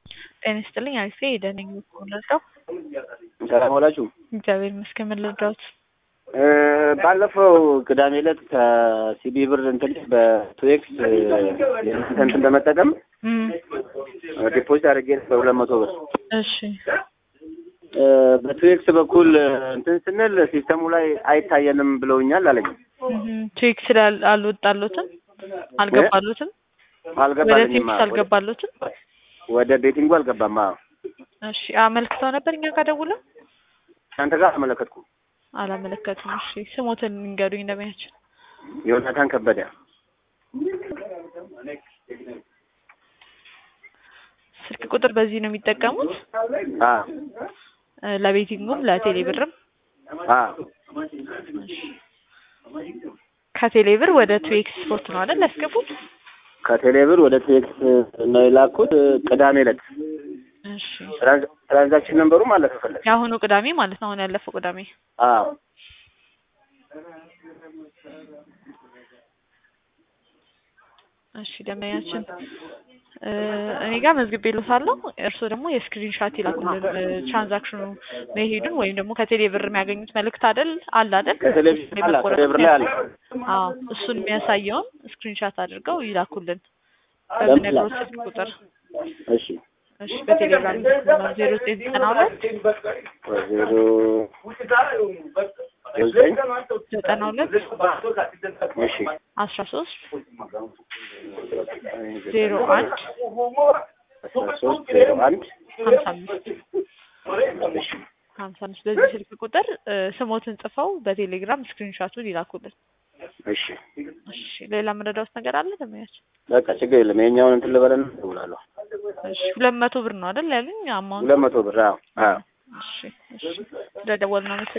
ጤና ይስጥልኝ አሪፍ ነኝ ደህና ነኝ የምልረዳው ሰላም ዋላችሁ። እግዚአብሔር ይመስገን ምን ልርዳዎት? ባለፈው ቅዳሜ ዕለት ከሲቢ ብር እንትን በቱኤክስ እንትን በመጠቀም እም፣ ዲፖዚት አድርጌ በሁለት መቶ ብር እሺ በቱኤክስ በኩል እንትን ስንል ሲስተሙ ላይ አይታየንም ብለውኛል አለኝ። እም፣ ቼክ ስላል አልወጣሎትም አልገባሎትም ወደ አልገባልኝም። ቴክስ አልገባሎትም። ወደ ቤቲንጉ አልገባም። አዎ እሺ አመልክተው ነበር እኛ ጋር ደውለው እናንተ ጋር አመለከትኩ። አላመለከቱም። እሺ ስሞትን ንገሩኝ እንደሚያችን ዮናታን ከበደ ስልክ ቁጥር በዚህ ነው የሚጠቀሙት አ እ፣ ለቤቲንጉም ለቴሌ ብርም አ ከቴሌ ብር ወደ ቱኤክስ ስፖርት ነው አይደል ያስገቡት? ከቴሌብር ወደ ቱኤክስ ነው የላኩት ቅዳሜ ዕለት እሺ ትራንዝ- ትራንዛክሽን ነንበሩ ማለት ፈለግ የአሁኑ ቅዳሜ ማለት ነው አሁን ያለፈው ቅዳሜ አዎ እሺ ደንበኛችን እ፣ እኔ ጋር መዝግቤልዎታለሁ። እርስዎ ደግሞ የስክሪን ሻት ይላኩልን እ፣ ትራንዛክሽኑ መሄዱን ወይም ደግሞ ከቴሌ ብር የሚያገኙት መልእክት አይደል አለ አይደል? ከቴሌቪዥን አለ ከቴሌብር ላይ አለ። አዎ እሱን የሚያሳየውን ስክሪን ሻት አድርገው ይላኩልን በምነግሮት ስልክ ቁጥር። እሺ እሺ በቴሌግራም ዜሮ ዘጠኝ ዘጠና ሁለት ዜሮ ዘጠኝ ዘጠና ሁለት እሺ አስራ ሶስት ዜሮ አንድ አስራ ሶስት ዜሮ አንድ ሀምሳ አምስት እሺ ሀምሳ አምስት በዚህ ስልክ ቁጥር እ፣ ስሞትን ጽፈው በቴሌግራም ስክሪንሻቱን ይላኩልን። እሺ እሺ ሌላ የምረዳውት ነገር አለ ደንበኛችን? በቃ ችግር የለም። የኛውን እንትን ልበለን እደውላለሁ። እሺ ሁለት መቶ ብር ነው አይደል ያሉኝ አማውንት? ሁለት መቶ ብር አዎ አዎ እሺ እሺ ስለደወልን ነው